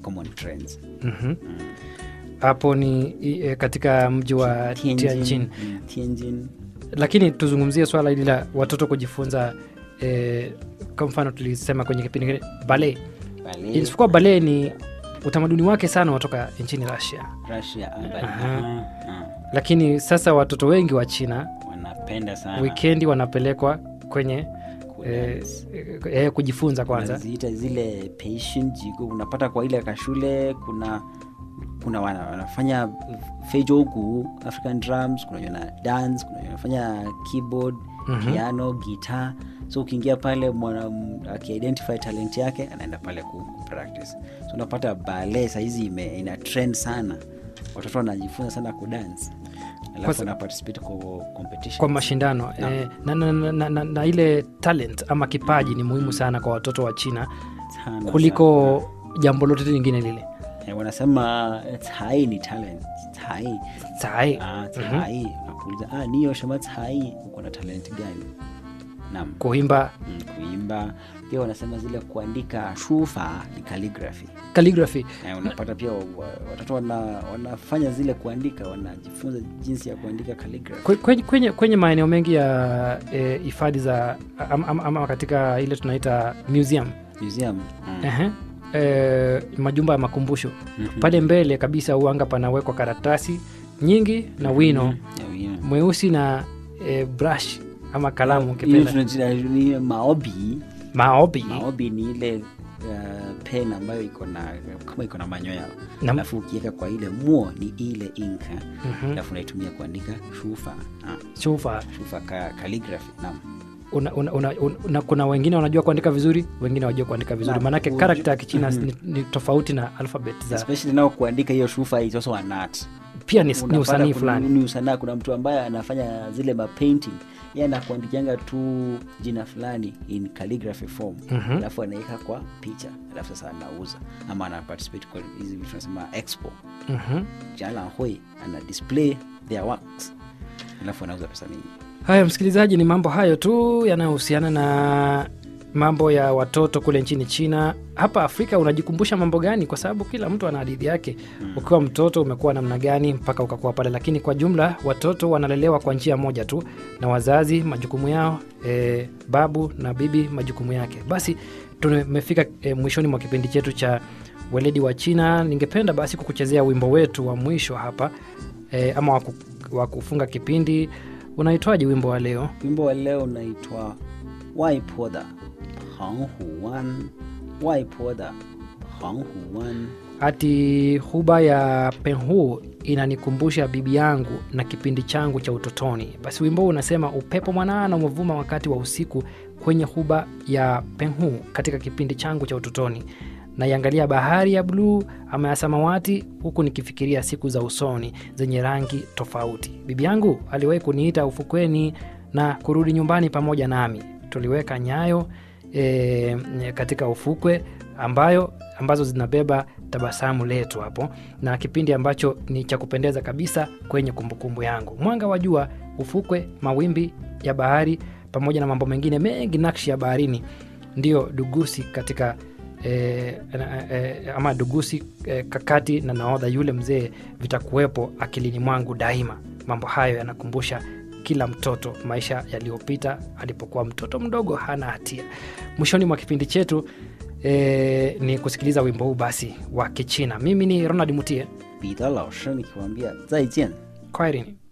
common trends Mhm. hapo ni i- e, katika mji wa Tianjin. mm, Tianjin. Lakini tuzungumzie swala hili la watoto kujifunza e, kwa mfano tulisema kwenye kipindi kile bale, Ballet, isipokuwa bale ni utamaduni wake sana watoka nchini Russia, Russia, ah, ballet, Aha. ah, ah. lakini sasa watoto wengi wa China wanapenda sana wikendi wanapelekwa kwenye e, kudance. e, kujifunza kwanza. wanaziita zile patient jigo unapata kwa ile kashule kuna kuna wana, wanafanya fejogu african drums kuna wenye wana dance kuna wenye wanafanya keyboard Mhm. piano guitar so ukiingia pale mwana m- akiidentify talent yake anaenda pale ku, ku practice so unapata bale sahizi ime- ina trend sana watoto wanajifunza sana kudance Kwa alafu sa- wana participate kwa competition kwa mashindano Naam. e, na, na, na, na, na, na ile talent ama kipaji ni muhimu sana kwa watoto wa China Sana, kuliko jambo lote lingine lile Eh, wanasema tai ni talent tai sai ah, tai nakuuliza ah, niyo shama tai uko na talent gani naam kuimba mm, kuimba pia wanasema zile kuandika shufa ni calligraphy calligraphy eh, unapata pia wa- watoto wana, wanafanya zile kuandika wanajifunza jinsi ya kuandika calligraphy Kwe- kwenye, kwenye, kwenye maeneo mengi ya eh, hifadhi za ama, ama, ama katika ile tunaita museum museum mm. Ehe. Eh, majumba ya makumbusho Mhm. pale mbele kabisa uanga panawekwa karatasi nyingi na wino Ya wino. mweusi na eh, brush ama kalamu Hiyo ukipenda tunaita ni maobi maobi maobi ni ile uh, pen ambayo iko na kama iko na manyoya Na- alafu ukiweka kwa ile muo ni ile inka Mhm. alafu unaitumia kuandika shufa ah, shufa shufa ka, calligraphy naam una, una, una, una, kuna wengine wanajua kuandika vizuri wengine wajua kuandika vizuri Naam. maanake Uju- karakta ya kichina Mhm. ni, ni tofauti na alphabet za especially nao kuandika hiyo shufa is also an art pia ni, ni Unapata usanii kuna- fulani ni usanaa kuna mtu ambaye anafanya zile mapainting ye anakuandikianga tu jina fulani in calligraphy form Mhm. alafu anaweka kwa picha alafu sasa anauza ama ana participate kwa hizi vitu tunasema expo Mhm. jalanhui ana display their works alafu anauza pesa mingi haya msikilizaji ni mambo hayo tu yanayohusiana na mambo ya watoto kule nchini china hapa afrika unajikumbusha mambo gani kwa sababu kila mtu ana hadithi yake ukiwa mtoto umekuwa namna gani mpaka ukakuwa pale lakini kwa jumla watoto wanalelewa kwa njia moja tu na wazazi majukumu yao e, babu na bibi majukumu yake basi tumefika e, mwishoni mwa kipindi chetu cha weledi wa china ningependa basi kukuchezea wimbo wetu wa mwisho hapa e, ama wa ku- wa kufunga kipindi unaitwaje wimbo wa leo wimbo wa leo unaitwa waipoda panghuan waipoda panghuan ati huba ya penhu inanikumbusha bibi yangu na kipindi changu cha utotoni basi wimbo huu unasema upepo mwanana umevuma wakati wa usiku kwenye huba ya penhu katika kipindi changu cha utotoni naiangalia bahari ya bluu ama ya samawati huku nikifikiria siku za usoni zenye rangi tofauti bibi yangu aliwahi kuniita ufukweni na kurudi nyumbani pamoja nami tuliweka nyayo e, katika ufukwe ambayo ambazo zinabeba tabasamu letu hapo na kipindi ambacho ni cha kupendeza kabisa kwenye kumbukumbu yangu mwanga wa jua ufukwe mawimbi ya bahari pamoja na mambo mengine mengi nakshi ya baharini ndiyo dugusi katika E, e, ama dugusi e, kakati na naodha yule mzee vitakuwepo akilini mwangu daima mambo hayo yanakumbusha kila mtoto maisha yaliyopita alipokuwa mtoto mdogo hana hatia mwishoni mwa kipindi chetu e, ni kusikiliza wimbo huu basi wa kichina mimi ni ronald mutie 彼得老师，你给我们再见。 kwaherini